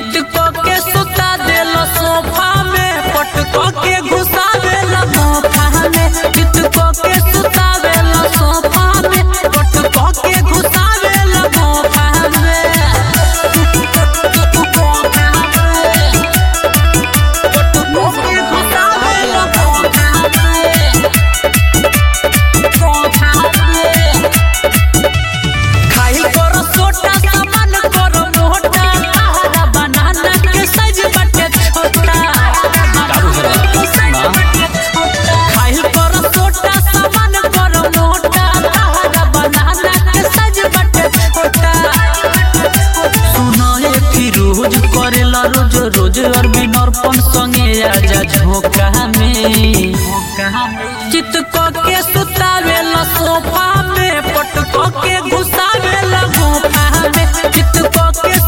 चित को के सुता देला सोफा में पट को के घुसा देला मोखा में चित को के सुता देला सोफा में पट को के घुसा देला मोखा में मोखा में पट को के घुसा देला मोखा में मोखा में खाइल करो छोटा सामान करो मोटा आहारा बनाना के साइज बटे छोटा खाइल करो छोटा सामान करो मोटा आहारा बनाना के साइज बटे छोटा सुनो ये फिरोज करेला रोज रोज अरबी नरपन संगे आजा झोंका में चित को के सुतावेला सोफा में पट को के घुसावेला गुफा में चित को के